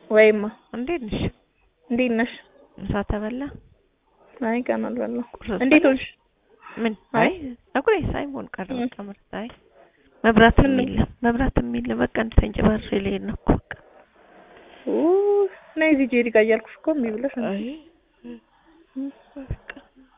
ወይማ እንዴት ነሽ? እንዴት ነሽ? ምሳ ተበላ? አይ ገና አልበላሁም። ቁርስ እንዴት በላሽ? ሆንሽ? ምን? አይ አይ ፀጉሬ ሳይሆን ቀረ እ። በቃ ምርጥ። አይ መብራት ምን ነው? የሚል መብራት የሚል በቃ እንድተንጨባርሬ ልሄድ ነው እኮ በቃ። ኡ ነይ እዚህ ጄሪ ጋር እያልኩሽ እኮ እምቢ ብለሽ ነው። አይ በቃ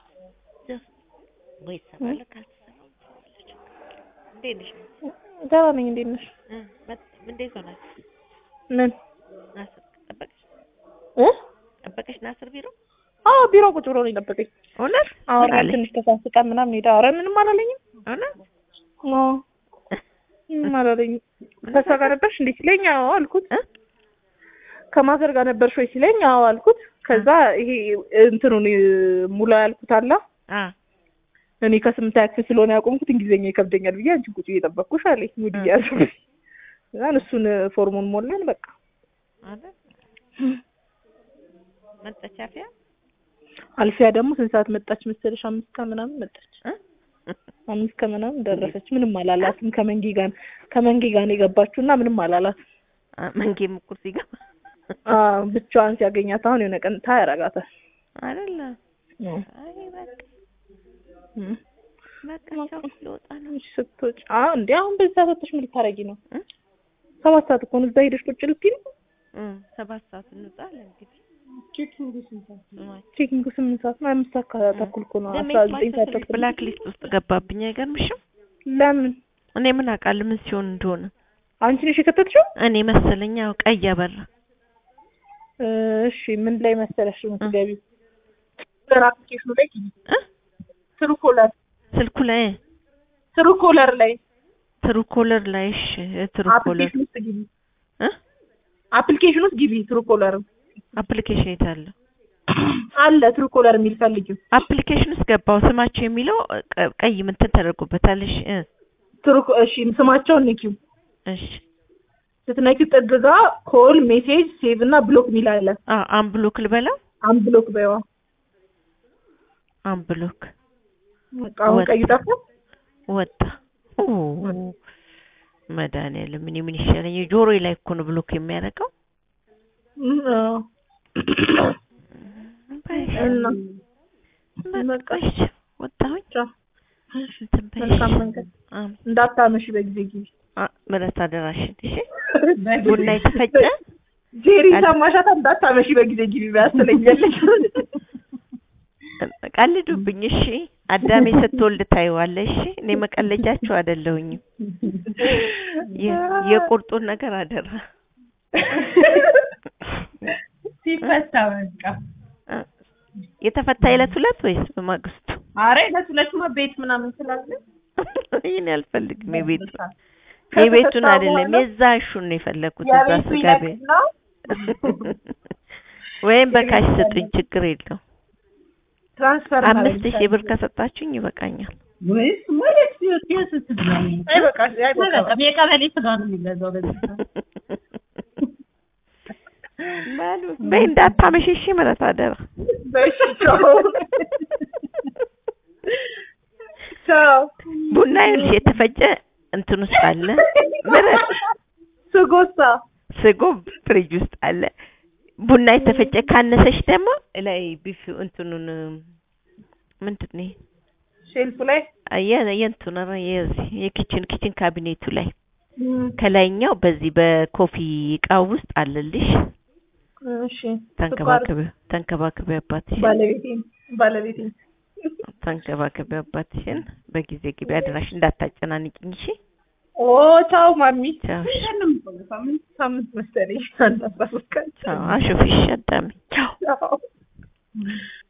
ወይ ሰማለ ካልተሰማኝ ትላለች። እንዴት ነሽ? ደህና ነኝ። እንዴት ነሽ? እ መጥ- እንዴት ሆናችሁ? ምን ናስር ጠበቀሽ? እ ጠበቀሽ ናስር ቢሮ? አዎ ቢሮ ቁጭ ብሎ ነው የጠበቀኝ። እውነት? ምን አወራን አለኝ? ትንሽ ተሳስቀን ምናምን ሄዳ ኧረ ምንም አላለኝም። እውነት? አዎ ምንም አላለኝም። ከእሷ ጋር ነበርሽ እንዴ ሲለኝ አዎ አልኩት። እ? ከማዘር ጋር ነበርሽ ወይ ሲለኝ አዎ አልኩት። ከዛ ይሄ እንትኑን ሙላ ያልኩት አላ አ እኔ ከስምንት ክፍል ስለሆነ ያቆምኩት እንግሊዝኛ ይከብደኛል ብዬ አንቺን ቁጭ እየጠበቅኩሽ አለኝ። ሙድ እ። እያያዙ እዛን እሱን ፎርሙን ሞላን በቃ አይደል? መጣች አፍያ? አልፊያ ደግሞ ስንት ሰዓት መጣች መሰለሽ? አምስት ከምናምን መጣች። እ? አምስት ከምናምን ደረሰች። ምንም አላላትም። ከመንጌ ጋር ከመንጌ ጋር ነው የገባችው እና ምንም አላላት። አ መንጌም እኮ ሲገባ አዎ ብቻዋን ሲያገኛት አሁን የሆነ ቀን ታ ያረጋታል። አይደል? አይ በቃ እም። በቃ ቻው ልወጣ ነው። እሺ ስትወጪ አዎ እንዴ አሁን በዚህ ሰዓት ወጥተሽ ምን ልታረጊ ነው? እ? ሰባት ሰዓት እኮ ነው እዛ ሄደሽ ቁጭ ልትይ ነው። እ ሰባት ሰዓት እንውጣለን እንግዲህ ስማች ቼኪንጉ ስምንት ሰዓት ነው። አምስት ሰዓት ተኩል እኮ ነው። ለምን አስራ ዘጠኝ ሰዓት ስልክ ተኩል ብላክ ሊስት ውስጥ ገባብኝ። አይገርምሽም? ለምን እኔ ምን አውቃለሁ ምን ሲሆን እንደሆነ አንቺ ነሽ የከተትሽው? እኔ መሰለኝ። ያው ቀይ አበራ እሺ ምን ላይ መሰለሽ የምትገቢው? አፕሊኬሽኑ ላይ ግቢ። እ? ትሩ ኮለር ስልኩ ላይ ትሩ ኮለር ላይ ትሩ ኮለር ላይ እሺ፣ ትሩ ኮለር አፕሊኬሽን ውስጥ ግቢ። እ አፕሊኬሽን ውስጥ ግቢ። ትሩ ኮለር አፕሊኬሽን የት አለ? አለ። ትሩ ኮለር የሚል ፈልጊው። አፕሊኬሽን ውስጥ ገባው። ስማቸው የሚለው ቀ- ቀይ ምንትን ተደርጎበታል። እሺ እ ትሩ እሺ ስማቸውን ንኪው። እሺ ስትነኪው ጥግ ጋ ኮል ሜሴጅ ሴቭ እና ብሎክ የሚል አለ። አ አምብሎክ ልበለው አንብሎክ በይዋ። አምብሎክ በቃ አሁን ወጣ። ቀዩ ጠፋ። ወጣ። ኦ መድኃኒዓለም እኔ ምን ይሻለኝ? ጆሮዬ ላይ እኮ ነው ብሎክ የሚያደርገው። እም፣ አዎ። በይ እና በቃ በቃ እሺ፣ ወጣሁኝ። ቻው። እንትን በይ መልካም እሺ። መንገድ። አም እንዳታመሽ በጊዜ ግቢ። አ ምረት አደራሽን። እሺ ቡና የተፈጨ ጄሪ ሰማሻታ? እንዳታመሽ በጊዜ ግቢ ያስለኛለች። ቀልዱብኝ። እሺ አዳሜ ስትወልድ ታይዋለሽ። እሺ እኔ መቀለጃቸው አይደለሁኝም። የ- የቁርጡን ነገር አደራ። ሲፈታ በቃ አ፣ የተፈታ ዕለት ሁለት ወይስ በማግስቱ? አረ ዕለት ሁለቱማ ቤት ምናምን ስላለ ይህን አልፈልግም። የቤቱ የቤቱን አይደለም የዛሹን ነው የፈለኩት። እዛ የቤቱ ስጋ ይለቅ ቤት ነው ወይም በካሽ ስጡኝ፣ ችግር የለው። ትራንስፈር አምስት ሺህ ብር ከሰጣችሁኝ ይበቃኛል። ወይስ ማለት ሲወት ስትገኝ አይበቃ አይበቃ በቃ የቀበሌ ስጋ ነው የሚገዛው በዚህ ሰዓት። በሉ በይ እንዳታመሸሽ ምረት አደራ። በሽ ቻው ቻው ቡና ይኸውልሽ የተፈጨ እንትን ውስጥ አለ። ምረት ስጎሳ ስጎ ፍሪጅ ውስጥ አለ። ቡና የተፈጨ ካነሰሽ ደግሞ ላይ ቢፊ እንትኑን ምንድን ነው ይሄ? ሼልፉ ላይ የ- የእንትኑ ኧረ የዚህ የኪችን ኪችን ካቢኔቱ ላይ ከላይኛው በዚህ በኮፊ እቃው ውስጥ አለልሽ። እሺ ተንከባከቢ ተንከባከቢ አባትሽን ባለቤቴ ባለቤቴ ተንከባከቢ አባትሽን። በጊዜ ግቢ አደራሽ እንዳታጨናንቂኝ እሺ። ኦ ቻው ማሚ ቻው እሺ። ሳምንት ሳምንት መሰለኝ አንድ አስራ ሶስት ቀን ቻው አሹፊሽ አዳሚ ቻው ቻው